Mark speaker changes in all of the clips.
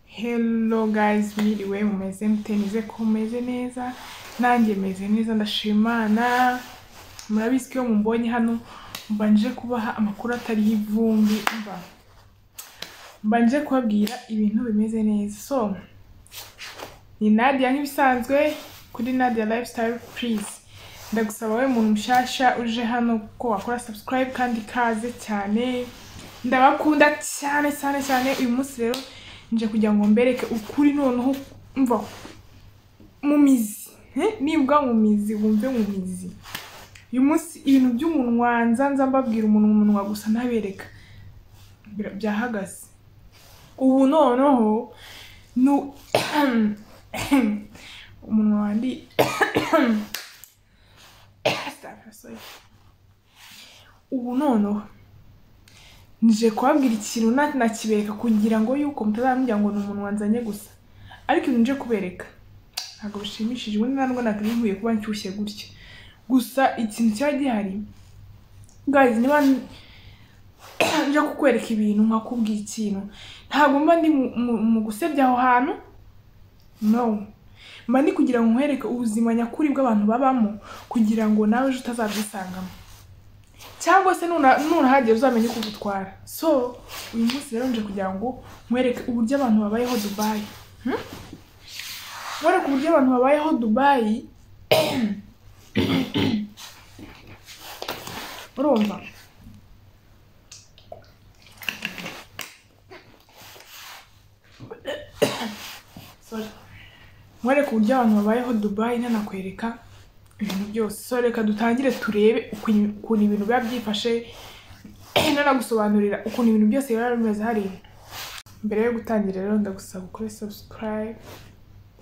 Speaker 1: Hello guys, mwiriwe mumeze mute nize ko mumeze neza nanjye meze neza ndashimana murabizi ko iyo mumbonye hano mbanje kubaha amakuru atariho ivumbi mba mbanje kubabwira ibintu bimeze neza so ni Nadia nk'ibisanzwe kuri Nadia Lifestyle please ndagusaba wowe muntu mushyashya uje hano ko wakora subscribe kandi ikaze cyane ndabakunda cyane cyane cyane uyu munsi rero nje kugira ngo mbereke ukuri noneho mva mu mizi Eh, nibwa mu mizi wumve mu mizi uyu munsi ibintu by'umuntu wanza nza mbabwira umuntu mu munwa gusa ntabereka Bira- byahagaze ubu noneho ni umunwa wandi Sorry. ubu noneho nje kubabwira ikintu na- nakibereka kugira ngo yuko mutazambwira ngo ni umuntu wanzanye gusa ariko ibintu nje kubereka ntabwo bishimishije ubundi ntabwo nakiri nkwiye kuba nshyushye gutya gusa ikintu kiba gihari guys niba n- nje kukwereka ibintu nkakubwira ikintu ntabwo mba ndi mu- mu- mu gusebya aho hantu no mba ndi kugira ngo nkwereke ubuzima nyakuri bw'abantu babamo kugira ngo nawe ejo utazabyisangamo cyangwa se nuna- nunahagera uzamenye uko ugutwara so uyu munsi rero nje kugira ngo nkwereke uburyo abantu babayeho dubayi Hmm? nkwereke uburyo abantu babayeho dubayi urumva Sorry. nkwereke uburyo abantu babayeho dubayi ntanakwereka ibintu byose so reka dutangire turebe ukuntu ukuntu ibintu biba byifashe nanagusobanurira ukuntu ibintu byose biba bimeze hariya mbere yo gutangira rero ndagusaba ukore subscribe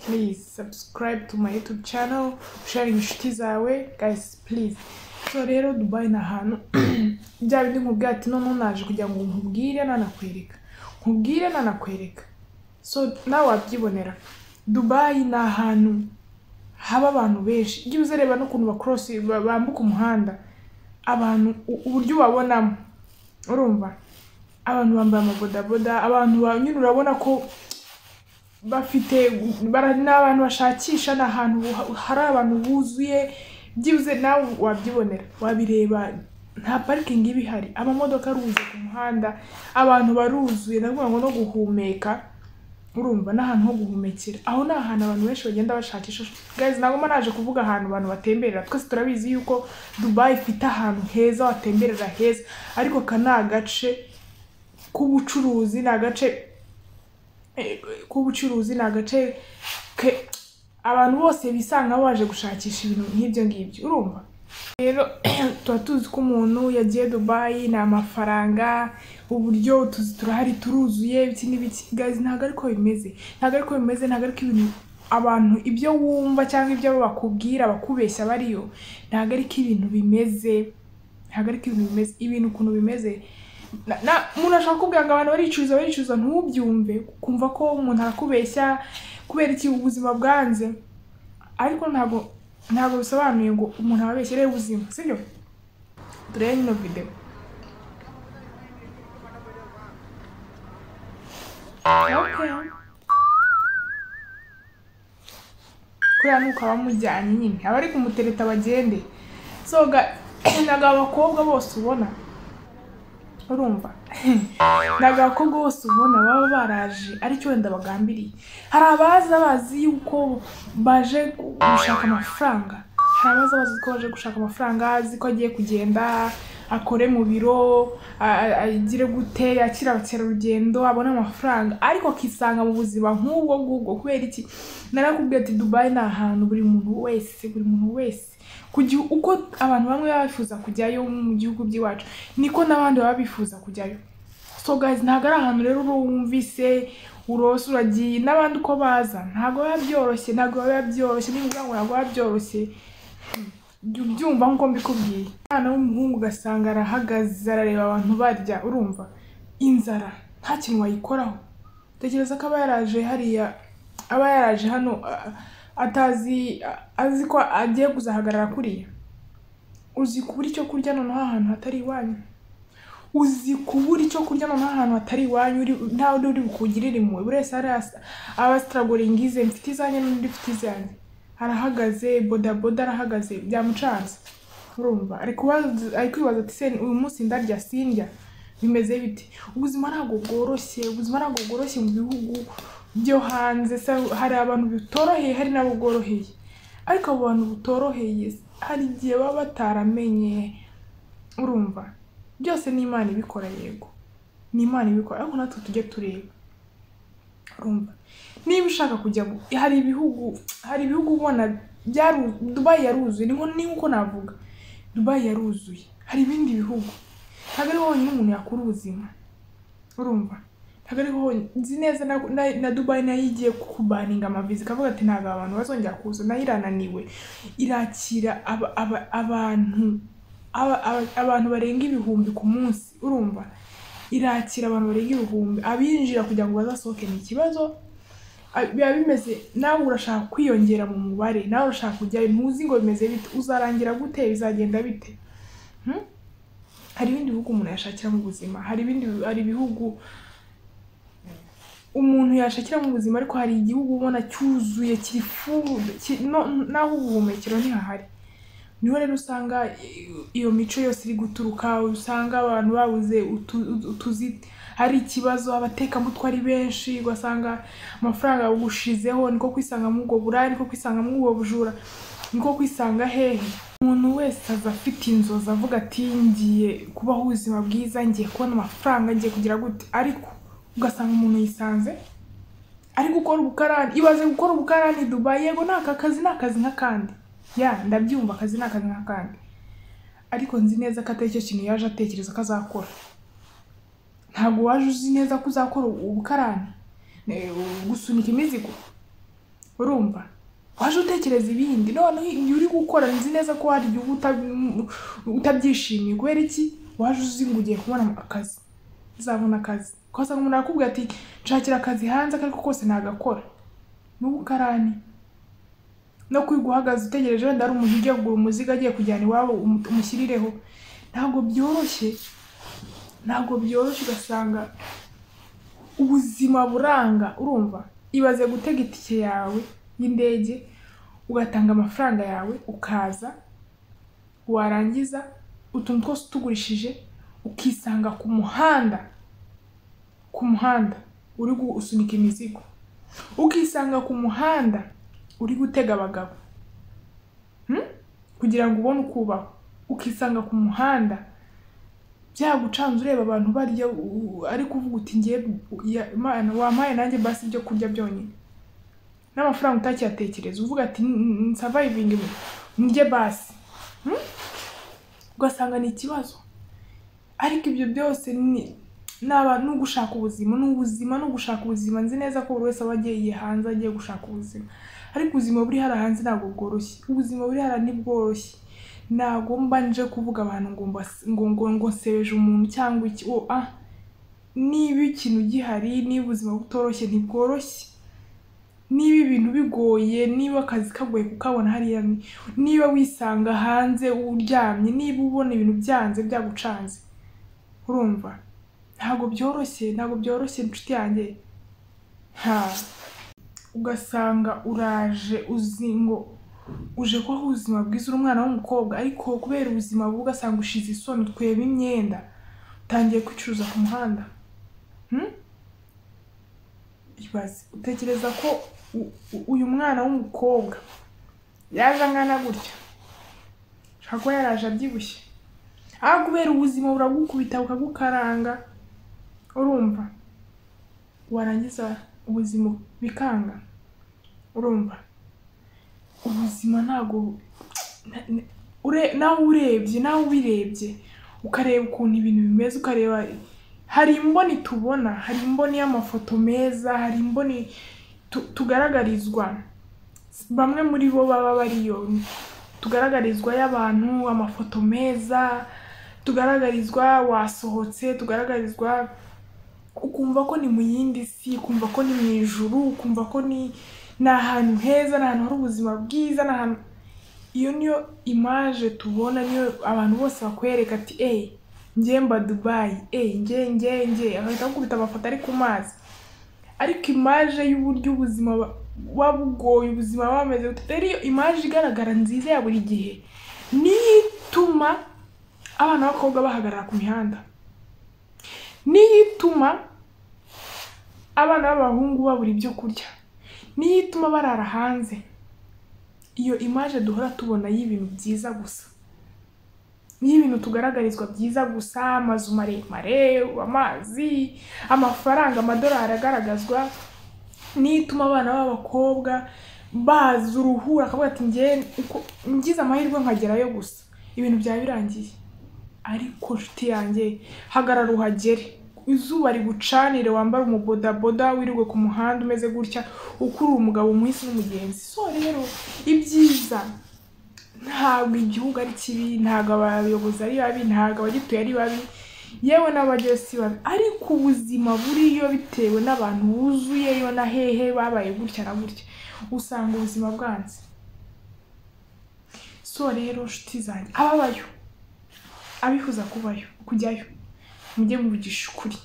Speaker 1: please subscribe to my youtube channel usharinga inshuti zawe guys please so rero dubai ni ahantu bya bindi nkubwira ati noneho naje kugira ngo nkubwire nanakwereka nkubwire nanakwereka so nawe wabyibonera dubai ni ahantu haba abantu benshi ujye uzareba n'ukuntu bakorosi ba- bambuka umuhanda abantu u- uburyo ubabonamo urumva abantu bambaye amabodaboda abantu banyura urabona ko bafite bara- ni abantu bashakisha ni ahantu buha- hari abantu buzuye byibuze nawe wabyibonera wabireba nta parikingi iba ihari amamodoka aruzuye ku muhanda abantu baruzuye ndavuga ngo no guhumeka urumva ni ahantu ho guhumekera aho ni ahantu abantu benshi bagenda bashakisha guys ntabwo mba naje kuvuga ahantu abantu batemberera twese turabizi yuko dubai ifite ahantu heza watemberera heza ariko aka ni agace k'ubucuruzi ni agace eh, k'ubucuruzi ni agace ke- abantu bose bisanga baje gushakisha ibintu nk'ibyo ngibyo urumva rero tuba tuzi ko umuntu yagiye dubayi ni amafaranga uburyo tuzi turahari turuzuye ibiki n'ibiki gazi ntabwo ariko bimeze ntabwo ariko bimeze ntabwo ariko ibintu abantu ibyo wumva cyangwa ibyo bakubwira bakubeshya bariyo ntabwo ariko ibintu bimeze ntabwo ariko ibintu bimeze ibintu ukuntu bimeze na- na- umuntu ashobora kukubwira ngo abantu baricuruza baricuruza ntubyumve kumva ko umuntu arakubeshya kubera iki ubuzima bwanze ariko ntabwo ntabwo bisobanuye ngo umuntu ababeshyere ubuzima sibyo turebe nyino videwo Okay. kuriya nuko abamujyanye nyine abari kumutereta bagende so ga- ntabwo abakobwa bose ubona urumva ntabwo abakobwa bose ubona baba baraje aricyo wenda bagambiriye hari abaza bazi yuko baje gushaka amafaranga hari abaza bazi ko baje gushaka amafaranga azi ko agiye kugenda akore mu biro a- a- agire gute yakire abakerarugendo abone amafaranga ariko akisanga mu buzima nk'ubwo ngubwo kubera iki narakubwiye ati dubayi ni ahantu buri muntu wese buri muntu wese ku gihe uko abantu bamwe baba bifuza kujyayo mu gihugu by'iwacu niko n'abandi baba bifuza kujyayo so guys ntabwo ari ahantu rero uba wumvise urose uragiye n'abandi uko baza ntabwo biba byoroshye ntabwo biba byoroshye niba ngo ntabwo biba byoroshye jya ubyumva nk'uko mbikubwiye umwana w'umuhungu ugasanga arahagaze arareba abantu barya urumva inzara nta kintu wayikoraho tekereza ko aba yaraje hariya aba yaraje hano a- atazi a- azi ko agiye kuzahagarara kuriya uzi kubura icyo kurya noneho ahantu hatari iwanyu uzi kubura icyo kurya noneho ahantu hatari iwanyu uri nta wundi uri bukugirire impuhwe buri wese ari abasitaragoringa ize mfite izanjye n'undi ufite izanjye arahagaze bodaboda arahagaze byamucanze urumva ari kubaza- ari kwibaza ati se uyu munsi ndarya sindya bimeze bite ubuzima ntabwo bworoshye ubuzima ntabwo bworoshye mu bihugu byo hanze se hari abantu bitoroheye hari n'abo bworoheye ariko abo bantu butoroheye hari igihe baba bataramenye urumva byose ni imana ibikora yego ni imana ibikora ariko natwe tujye tureba urumva niba ushaka kujya mu- hari ibihugu hari ibihugu ubona byaru dubayi yaruzuye ni nko- ni nko navuga dubayi yaruzuye hari ibindi bihugu ntabwo ari honyine umuntu yakura ubuzima urumva ntabwo ari honyine nzi neza na, na, na dubayi nayo igiye kubaninga amaviza ikavuga ati ntabwo abantu bazongera kuza nayo irananiwe irakira aba, aba, abantu aba, aba, abantu barenga ibihumbi ku munsi urumva irakira abantu barenga ibihumbi abinjira kugira ngo bazasohoke ni ikibazo a- biba bimeze nawe urashaka kwiyongera mu mubare nawe urashaka kujyayo ntuzi ngo bimeze bite uzarangira gute bizagenda bite Hmm? hari ibindi bihugu umuntu yashakiramo ubuzima hari ibindi hari ibihugu umuntu yashakiramo ubuzima ariko hari igihugu ubona cyuzuye kiri full, ki- no- naho ubuhumekero ntihahari niho rero usanga i- iyo mico yose iri guturuka usanga abantu babuze utu- utu- utuzi hari ikibazo abatekamutwe ari benshi ugasanga amafaranga bawushizeho niko kwisanga muri ubwo buraya niko kwisanga muri ubwo bujura niko kwisanga hehe umuntu wese aza afite inzozi avuga ati ngiye kubaho ubuzima bwiza ngiye kubona amafaranga ngiye kugira gute ariko ugasanga umuntu yisanze ari gukora ubukarani ibaze gukora ubukarani i dubayi yego ni aka kazi ni akazi nk'akandi ya ndabyumva akazi ni akazi nk'akandi ariko nzi neza ko atari cyo kintu yaje atekereza ko azakora ntabwo waje uzi neza ko uzakora ubukarani eh, gusunika imizigo urumva waje utekereza ibindi noneho igihe uri gukora nzi neza ko hari igihe uba uta- utabyishimiye kubera iki waje uzi ngo ugiye kubona akazi uzabona akazi kuko usanga umuntu arakubwira ati nshakira akazi hanze ako ariko kose nagakora n'ubukarani no kwiga uhagaze utegereje wenda hari umuntu ugiye kugura umuzigo agiye kujyana iwabo umu- umushyirireho ntabwo byoroshye ntabwo byoroshye ugasanga ubuzima buranga urumva ibaze gutega itike yawe y'indege ugatanga amafaranga yawe ukaza warangiza utuntu twose utugurishije ukisanga ku muhanda ku muhanda uri gu- usunika imizigo ukisanga ku muhanda uri gutega abagabo Hmm? kugira ngo ubone uko ubaho ukisanga ku muhanda byagucanze ureba abantu barya u- ariko uvuga uti ngiye wampaye nanjye basi ibyo kurya byonyine n'amafaranga utakiyatekereza uvuga ati nsavayivingi njye basi Hmm? ugasanga ni ikibazo ariko ibyo byose ni ni aba- ni ugushaka ubuzima ni ubuzima ni ugushaka ubuzima nzi neza ko buri wese aba agiye hanze agiye gushaka ubuzima ariko ubuzima buri hariya hanze ntabwo bworoshye ubuzima buri hariya ntibworoshye ntabwo mba nje kuvuga abantu ngo mbas- ngo ngo ngo nsebeje umuntu cyangwa iki oh, ah niba ikintu gihari niba ubuzima butoroshye ntibworoshye niba ibintu bigoye niba akazi kagoye kukabona hariya ni- niba wisanga hanze uryamye niba ubona ibintu byanze byagucanze urumva ntabwo byoroshye ntabwo byoroshye inshuti yanjye ha ugasanga uraje uzi ngo uje kubaho ubuzima bwiza uri umwana w'umukobwa ariko kubera ubuzima bubi ugasanga ushize isoni tweba imyenda utangiye kwicuruza ku muhanda Hmm? ibaze utekereza ko u- u- uyu mwana w'umukobwa yaje angana gutya ashobora kuba yaraje abyibushye aho kubera ubuzima buragukubita bukagukaranga urumva warangiza ubuzima bikanga urumva ubuzima ntabwo na- na- ure- nawe urebye nawe ubirebye ukareba ukuntu ibintu bimeze ukareba hari imboni tubona hari imboni y'amafoto meza hari imboni tu- tugaragarizwa bamwe muri bo baba bariyo tugaragarizwa y'abantu amafoto meza tugaragarizwa wasohotse tugaragarizwa ukumva ko ni mu yindi si ukumva ko ni mu ijuru ukumva ko ni ni ahantu heza ni ahantu hari ubuzima bwiza ni ahantu iyo niyo imaje tubona niyo abantu bose bakwereka ati eyi njyemba dubayi eee nge nge nge agahita akubita amafoto ari ku mazi ariko imaje y'uburyo ubuzima ba- buba bugoye ubuzima buba bumeze bute rero iyo imaje igaragara nziza ya buri gihe niyo ituma abana b'abakobwa bahagarara ku mihanda niyo ituma abana b'abahungu babura ibyo kurya niyo ituma barara hanze iyo imaje duhora tubona y'ibintu byiza gusa niyo ibintu tugaragarizwa byiza gusa amazu maremare amazi amafaranga amadolari agaragazwa niyo ituma abana b'abakobwa baza uruhura akavuga ati ngewe uko- ngize amahirwe nkagerayo gusa ibintu byaba birangiye ariko nshuti yanjye hagarara uhagere izuba rigucanire wambare umubodaboda wirirwe ku muhanda umeze gutya ukurura umugabo umuhisi n'umugenzi so rero ibyiza ntabwo igihugu ari kibi ntabwo abayobozi ari babi ntabwo abagituye ari babi yewe n'abajyayo si babi ariko ubuzima buriyo bitewe n'abantu buzuyeyo na hehe babaye gutya na gutya usanga ubuzima bwanze so rero nshuti zanjye ababayo abifuza kubayo kujyayo mujye muvugisha ukuri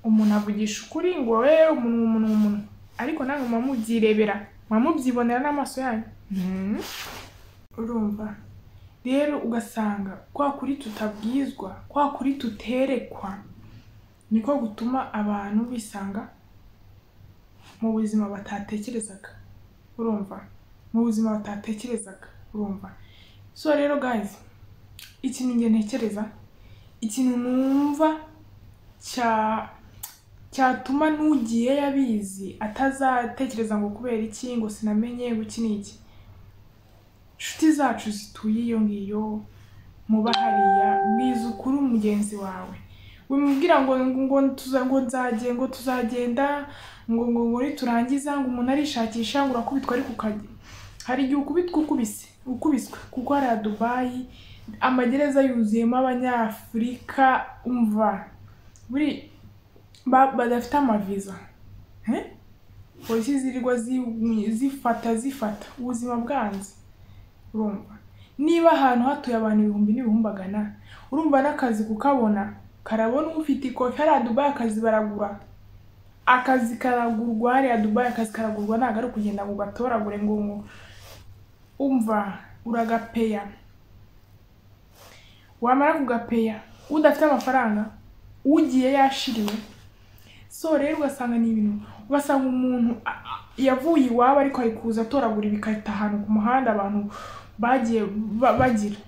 Speaker 1: umuntu avugisha ukuri ngo wowe umuntu umuntu umuntu ariko namwe muba mubyirebera muba mubyibonera n'amaso yanyu Mhm. urumva rero ugasanga kwa kuri tutabwizwa kwa kuri tuterekwa niko gutuma abantu bisanga mu buzima batatekerezaga urumva mu buzima batatekerezaga urumva so rero guys ikintu njye ntekereza ikintu numva cya cyatuma n'ugiye yabizi atazatekereza ngo kubera iki ngo sinamenye ngo iki n'iki inshuti zacu zituye iyo ngiyo muba hariya mwiza ukuri mugenzi wawe wimubwira ngo ngo tuza ngo nzage ngo tuzagenda ngo ngo ngo niturangiza ngo umuntu arishakisha ngo urakubitwa ariko ukajya hari igihe ukubitwa ukubise ukubiswe kuko hariya dubayi amagereza yuzuyemo abanyafurika umva buri ba- badafite amaviza Eh? polisi zirirwa zi- zifata zifata ubuzima bwanze urumva niba ahantu hatuye abantu ibihumbi n'ibihumbagana urumva n'akazi kukabona karabona ufite ikofi hariya dubayi akazi baragura akazi karagurwa hariya dubayi akazi karagurwa ntabwo ari ukugenda ngo ugatoragure ngo ngo umva uragapeya wamara kugapeya udafite amafaranga ugiye yashiriwe so rero ugasanga ni ibintu ugasanga umuntu a- a- yavuye iwabo ariko ari kuza atoragura ibikarito ahantu ku muhanda abantu bagiye ba- bagira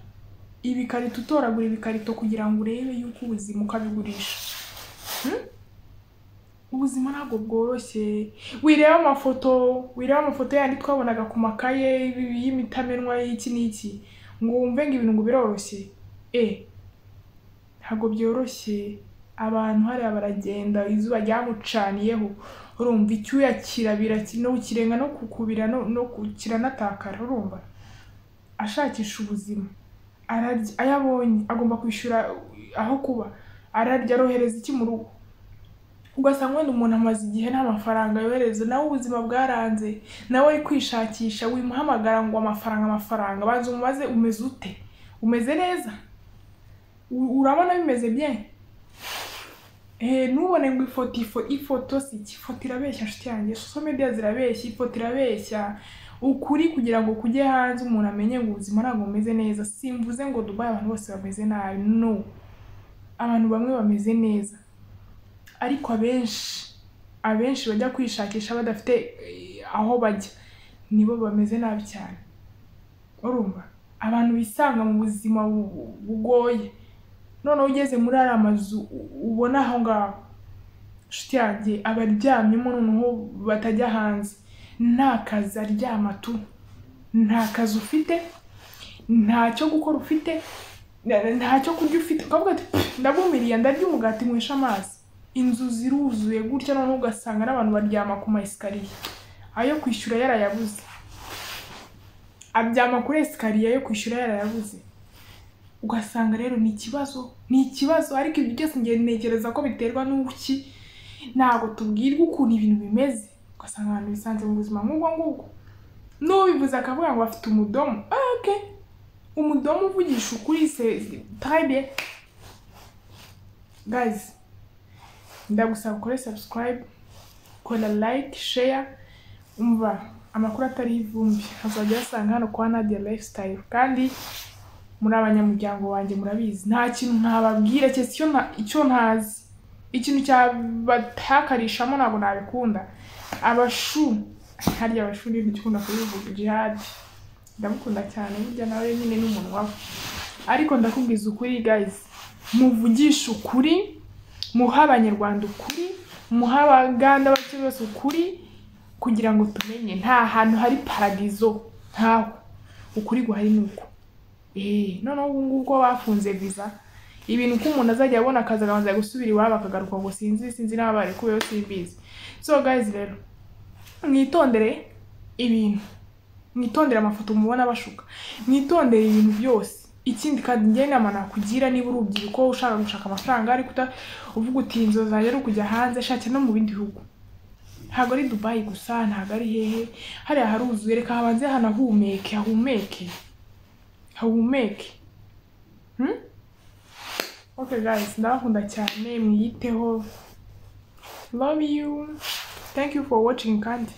Speaker 1: ibikarito utoragura ibikarito kugira ngo urebe yuko ubuzima ukabigurisha Hmm? ubuzima ntabwo bworoshye wireba amafoto wireba amafoto yandi twabonaga ku makaye ibi- y'imitamenwa y'iki n'iki ngo wumve ngo ibintu ngo biroroshye e ntabwo byoroshye abantu hariya baragenda izuba ryamucaniyeho urumva icyuya kirabira no kirenga no kukubira no, no ku- kiranatakara urumva ashakisha ubuzima ararya ayo abonye agomba kwishyura aho kuba ararya arohereza iki mu rugo ugasanga wenda umuntu amaze igihe nta mafaranga yohereza nawe ubuzima bwaranze nawe ari kwishakisha wimuhamagara ngo amafaranga amafaranga banza umubaze umeze ute umeze neza U- urabona bimeze bien Eh, ntubone ngo ifoto ifo- ifoto si iki ifoto irabeshya nshuti yanjye social media zirabeshya ifoto irabeshya ukuri kugira ngo kujye hanze umuntu amenye ngo ubuzima ntabwo bumeze neza simvuze ngo dubayi abantu bose bameze nabi no abantu bamwe bameze neza ariko abenshi abenshi bajya kwishakisha badafite eh, aho bajya nibo bameze nabi cyane urumva abantu bisanga mu buzima bu- bugoye noneho ugeze muri ariya mazu u- ubona aho ngaho inshuti yanjye aba aryamyemo noneho batajya hanze nta kazi aryama tu nta kazi ufite nta cyo gukora ufite na- nta cyo kurya ufite ukavuga ati "Pff, ndabumiriye ndarya umugati nywesha amazi inzu ziruzuye gutya noneho ugasanga n'abantu baryama ku ma esikariye ayo kwishyura yarayabuze abyama kuri esikariye yo kwishyura yarayabuze ugasanga rero ni ikibazo ni ikibazo ariko ibyo byose ngiye ntekereza ko biterwa n'uki ntabwo tubwirwa ukuntu ibintu bimeze ugasanga abantu bisanze mu buzima nk'ubwo ngubwo n'ubivuze akavuga ngo afite umudomo ah, okay umudomo uvugisha ukuri se tayibe guys ndagusaba ukore subscribe kora like share umva amakuru atariho ivumbi azajya uyasanga hano kwa Nadia lifestyle kandi muri abanyamuryango wanjye murabizi nta kintu ntababwira keretse icyo nta- icyo ntazi ikintu cyabatakarishamo ntabwo nabikunda abashu harya abashu ni ndikunda kubivuga jihadi ndamukunda cyane burya nawe nyine ni umuntu wawe ariko ndakubwiza ukuri guys muvugishe ukuri muhe abanyarwanda ukuri muhe abaganda bake bose ukuri kugira ngo tumenye nta hantu hari paradizo ntaho ukuri guhari ni uko Eh, noneho ubu ngubu ko bafunze visa ibintu ko umuntu azajya abona akazi akabanza gusubira iwabo akagaruka ngo sinzi sinzi n'aba barekuweho simbizi so guys rero mwitondere ibintu mwitondere amafoto mubona bashuka mwitondere ibintu byose ikindi kandi njye inama nakugira niba uri urubyiruko ushaka gushaka amafaranga ariko uta uvuga uti inzozi zanjye ari ukujya hanze shakira no mu bindi bihugu ntabwo ari dubayi gusa ntabwo ari hehe hariya haruzuye reka habanze hanahumeke hahumeke hahumeke Hmm? okay guys ndabakunda cyane mwiyiteho love you thank you for watching kandi